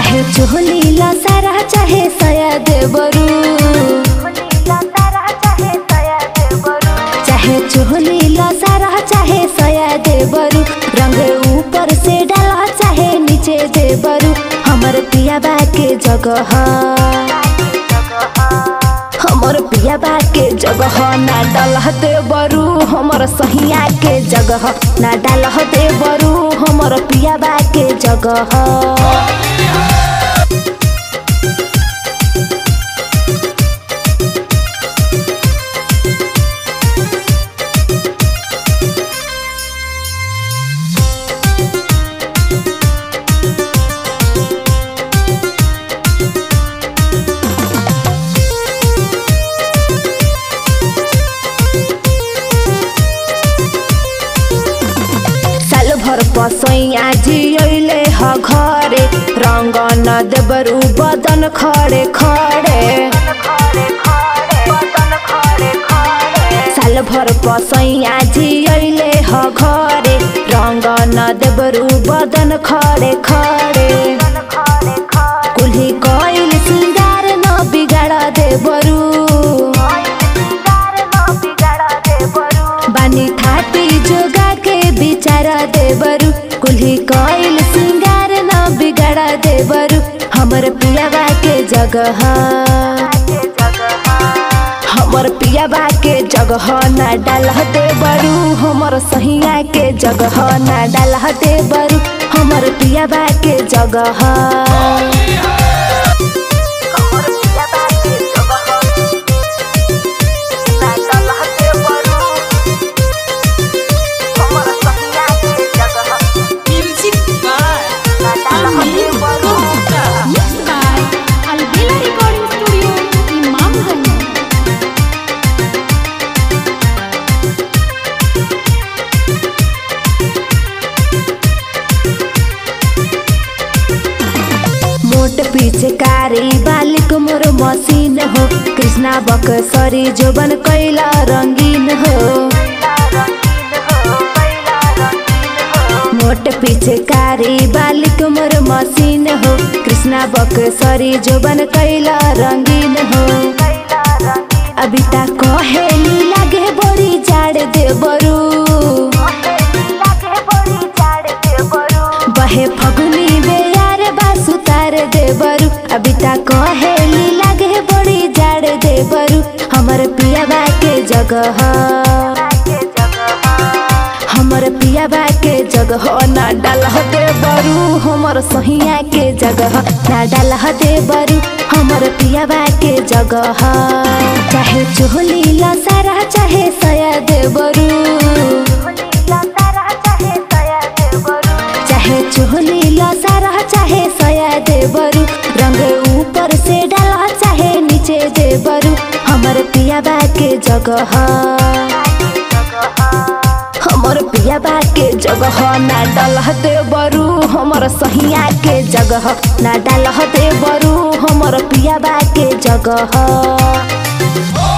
चाहे चोली लसारा चाहे सया देवरू चाहे चोली लसारा चाहे सया देवरू रंग ऊपर से डाला चाहे नीचे देवरू हमर पिया बा के जगह हमर पिया बा के जगह ना डालह देवरू हमर सहिया के जगह ना डालह देवरू हमर पिया बा के जगह साल भर पसैया जियले ह घरे रंग न देबरू बदन खड़े खड़े साल भर पसैया जियले ह घरे रंग न देबरू बदन खड़े खड़े कुल्ही कइल सिंगार न बिगाड़ देबरू बानी थापी जोगा के बिचार देबरू कुल्ही कइल सिंगार न बिगाड़ देबरू हमर पियाबा के जगह हमर पियाबा के जगह ना डालह देबरू हमर सहिया के जगह ना डालह देबरू हमर पियाबा के जगह Music by Amin Gupta. Mixed by Albela Recording Studio, Imamganj. मोट पीछे कारी बालिक मोर मसीन हो कृष्णा बकसरी जोबन कैला रंगीन हो मोट पीछे कारी बालिक मोर मसीन हो कृष्णा बकसरी जोबन कैला रंगीन हो अभी तक कहेली लागे बड़ी जाड़ देबरू बहे फगुनी बेयार बासु तार देबरू अभी तक कहेली लागे बड़ी जाड़ देबरू हमर पियाबा के जगह हमर पियाबा के जगह ना डालह देबरू हमर सहिया के जगह ना डालह देबरू हमर पियाबा के जगह चाहे चोली लसारा चाहे सया देबरू चाहे चोली लसारा चाहे सया देबरू रंग ऊपर से डाला चाहे नीचे देबरू हमर पियाबा के जगह हमर पियाबा के जगह ना डालह देबरू हमर सहिया के जगह ना डालह देबरू हमर पियाबा के जगह